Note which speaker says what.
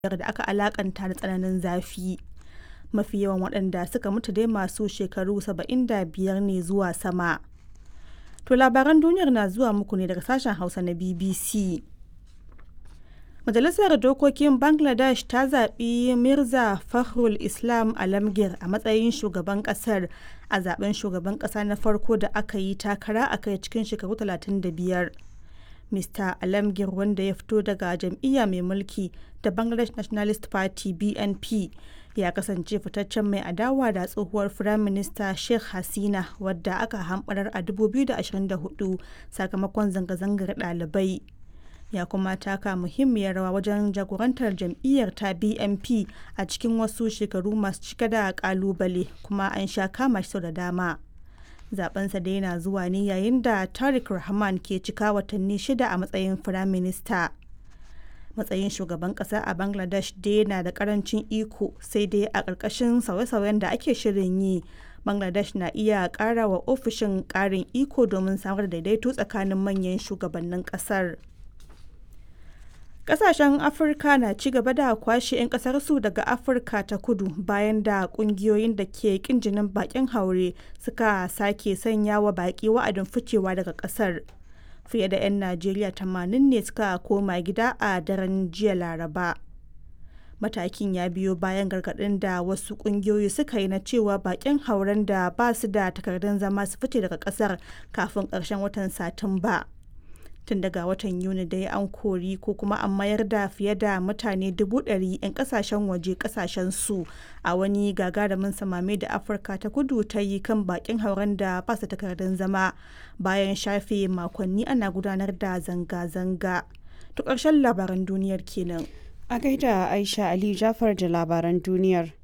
Speaker 1: da aka alakanta da tsananin zafi. Mafi yawan waɗanda suka mutu dai masu shekaru 75 ne zuwa sama. To labaran duniyar na zuwa muku ne daga sashen Hausa na BBC. Majalisar Dokokin Bangladesh ta zaɓi Mirza Fakhrul Islam Alamgir a matsayin shugaban ƙasar a zaben shugaban ƙasa na farko da aka yi takara a kai cikin shekaru 35. Mr. Alamgir wanda ya fito daga jam'iyya mai mulki ta Bangladesh Nationalist Party BNP ya kasance fitaccen mai adawa da tsohuwar Firaminista Sheikh Hasina wadda aka hamɓarar a 2024 sakamakon zanga-zangar ɗalibai. ya kuma taka muhimmiyar rawa wajen jagorantar jam'iyyar ta bnp a cikin wasu shekaru masu cike da kalubale kuma an sha kama shi sau da dama zabensa da yana zuwa ne yayin da tariq rahman ke cika watanni shida a matsayin firaminista matsayin shugaban kasa a bangladesh dai na da karancin iko sai dai a ƙarƙashin sauye-sauyen da ake shirin yi bangladesh na iya ƙara wa ofishin ƙarin iko domin samar da daidaito tsakanin manyan shugabannin ƙasar. Kasashen Afirka na ci gaba da kwashe 'yan kasarsu daga Afirka ta kudu bayan da kungiyoyin da ke kin jinin bakin haure suka sake sanya wa baki wa'adin ficewa daga kasar. Fiye da 'yan Najeriya 80 ne suka koma gida a daren jiya Laraba. Matakin ya biyo bayan gargaɗin da wasu ƙungiyoyi suka yi na cewa bakin hauren da ba su da takardun zama su fice daga ƙasar kafin ƙarshen watan Satumba. tun daga watan yuni dai an kori ko kuma an mayar da fiye da mutane dubu ɗari 'yan kasashen waje kasashen su a wani gagarumin samame da afirka ta kudu ta yi kan bakin hauren da ba su takardun zama bayan shafe makonni ana gudanar da zanga-zanga to ƙarshen labaran duniyar kenan
Speaker 2: a gaida aisha ali jafar da labaran duniyar